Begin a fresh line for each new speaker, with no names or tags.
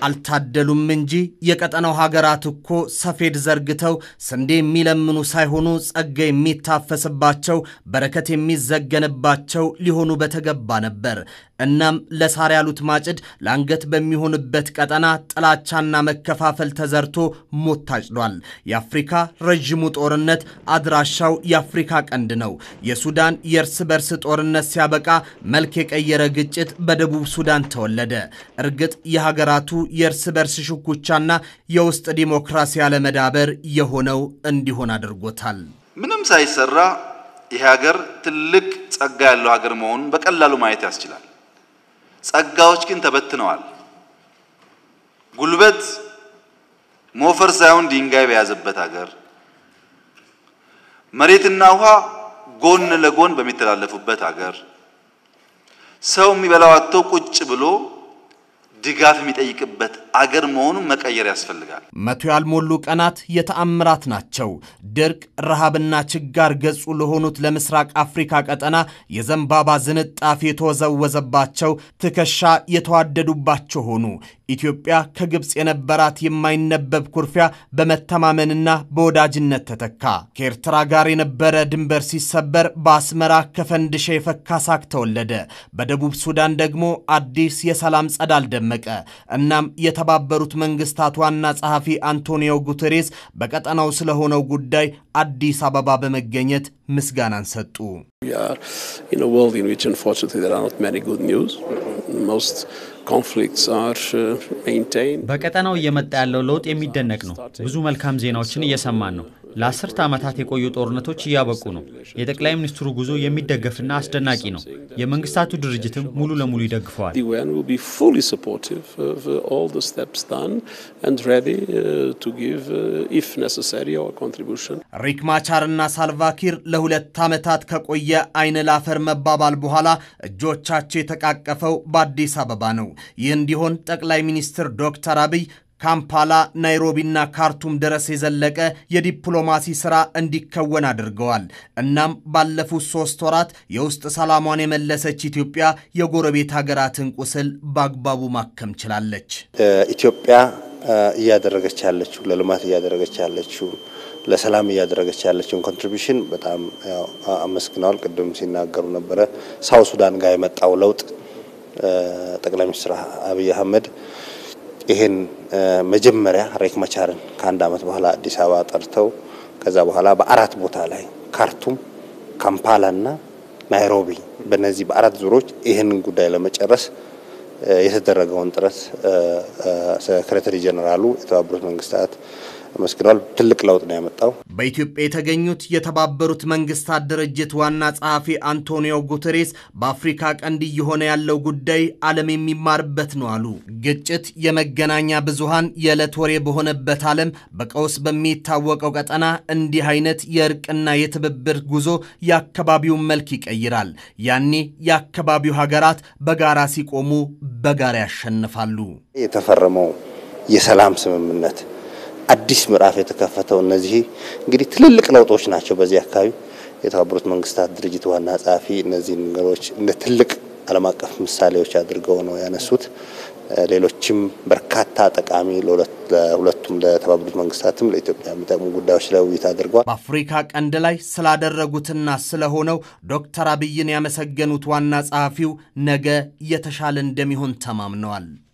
አልታደሉም እንጂ የቀጠናው ሀገራት እኮ ሰፌድ ዘርግተው ስንዴ የሚለምኑ ሳይሆኑ ጸጋ የሚታፈስባቸው በረከት የሚዘገንባቸው ሊሆኑ በተገባ ነበር። እናም ለሳር ያሉት ማጭድ ለአንገት በሚሆንበት ቀጠና ጥላቻና መከፋፈል ተዘርቶ ሞት ታጭዷል። የአፍሪካ ረዥሙ ጦርነት አድራሻው የአፍሪካ ቀንድ ነው። የሱዳን የእርስ በርስ ጦርነት ሲያበቃ መልክ የቀየረ ግጭት በደቡብ ሱዳን ተወለደ። እርግጥ የሀገራቱ የእርስ በርስ ሽኩቻና የውስጥ ዲሞክራሲ አለመዳበር የሆነው እንዲሆን አድርጎታል።
ምንም ሳይሰራ ይህ ሀገር ትልቅ ጸጋ ያለው ሀገር መሆኑን በቀላሉ ማየት ያስችላል። ጸጋዎች ግን ተበትነዋል። ጉልበት ሞፈር ሳይሆን ድንጋይ በያዘበት ሀገር መሬትና ውሃ ጎን ለጎን በሚተላለፉበት ሀገር ሰው የሚበላው አጥቶ ቁጭ ብሎ ድጋፍ የሚጠይቅበት አገር መሆኑን መቀየር ያስፈልጋል።
መቶ ያልሞሉ ቀናት የተአምራት ናቸው። ድርቅ፣ ረሃብና ችጋር ገጹ ለሆኑት ለምስራቅ አፍሪካ ቀጠና የዘንባባ ዝንጣፊ የተወዘወዘባቸው ትከሻ የተዋደዱባቸው ሆኑ። ኢትዮጵያ ከግብፅ የነበራት የማይነበብ ኩርፊያ በመተማመንና በወዳጅነት ተተካ። ከኤርትራ ጋር የነበረ ድንበር ሲሰበር በአስመራ ከፈንድሻ የፈካ ሳቅ ተወለደ። በደቡብ ሱዳን ደግሞ አዲስ የሰላም ጸዳል ደመቀ። እናም የተባበሩት መንግስታት ዋና ጸሐፊ አንቶኒዮ ጉተሬስ በቀጠናው ስለሆነው ጉዳይ አዲስ አበባ በመገኘት ምስጋናን ሰጡ።
በቀጠናው እየመጣ ያለው ለውጥ የሚደነቅ ነው። ብዙ መልካም ዜናዎችን እየሰማን ነው። ለአስርተ ዓመታት የቆዩ ጦርነቶች እያበቁ ነው። የጠቅላይ ሚኒስትሩ ጉዞ የሚደገፍና አስደናቂ ነው። የመንግስታቱ ድርጅትም ሙሉ ለሙሉ ይደግፈዋል።
ሪክ ማቻርና ሳልቫኪር ለሁለት ዓመታት ከቆየ አይን ላፈር መባባል በኋላ እጆቻቸው የተቃቀፈው በአዲስ አበባ ነው። ይህ እንዲሆን ጠቅላይ ሚኒስትር ዶክተር አብይ ካምፓላ፣ ናይሮቢና ካርቱም ድረስ የዘለቀ የዲፕሎማሲ ሥራ እንዲከወን አድርገዋል። እናም ባለፉት ሦስት ወራት የውስጥ ሰላሟን የመለሰች ኢትዮጵያ የጎረቤት ሀገራትን ቁስል በአግባቡ ማከም ችላለች።
ኢትዮጵያ እያደረገች ያለችው ለልማት እያደረገች ያለችው ለሰላም እያደረገች ያለችውን ኮንትሪቢሽን በጣም አመስግነዋል። ቅድም ሲናገሩ ነበረ። ሳውት ሱዳን ጋር የመጣው ለውጥ ጠቅላይ ሚኒስትር አብይ አህመድ ይሄን መጀመሪያ ሬክ መቻርን ከአንድ ዓመት በኋላ አዲስ አበባ ጠርተው ከዛ በኋላ በአራት ቦታ ላይ ካርቱም፣ ካምፓላና ናይሮቢ በእነዚህ በአራት ዙሮች ይህንን ጉዳይ ለመጨረስ የተደረገውን ጥረት ሴክሬታሪ ጀኔራሉ የተባበሩት መንግስታት አመስግነዋል። ትልቅ ለውጥ ነው ያመጣው።
በኢትዮጵያ የተገኙት የተባበሩት መንግስታት ድርጅት ዋና ጸሐፊ አንቶኒዮ ጉተሬስ በአፍሪካ ቀንድ እየሆነ ያለው ጉዳይ ዓለም የሚማርበት ነው አሉ። ግጭት፣ የመገናኛ ብዙሃን የዕለት ወሬ በሆነበት ዓለም በቀውስ በሚታወቀው ቀጠና እንዲህ አይነት የእርቅና የትብብር ጉዞ የአካባቢውን መልክ ይቀይራል። ያኔ የአካባቢው ሀገራት በጋራ ሲቆሙ በጋራ ያሸንፋሉ።
የተፈረመው የሰላም ስምምነት አዲስ ምዕራፍ የተከፈተው እነዚህ እንግዲህ ትልልቅ ለውጦች ናቸው። በዚህ አካባቢ የተባበሩት መንግስታት ድርጅት ዋና ጸሐፊ እነዚህ ነገሮች እንደ ትልቅ ዓለም አቀፍ ምሳሌዎች አድርገው ነው ያነሱት። ሌሎችም በርካታ ጠቃሚ ለሁለቱም ለተባበሩት መንግስታትም ለኢትዮጵያ የሚጠቅሙ ጉዳዮች ላይ ውይይት አድርገዋል።
በአፍሪካ ቀንድ ላይ ስላደረጉትና ስለሆነው ዶክተር አብይን ያመሰገኑት ዋና ጸሐፊው ነገ የተሻለ እንደሚሆን ተማምነዋል።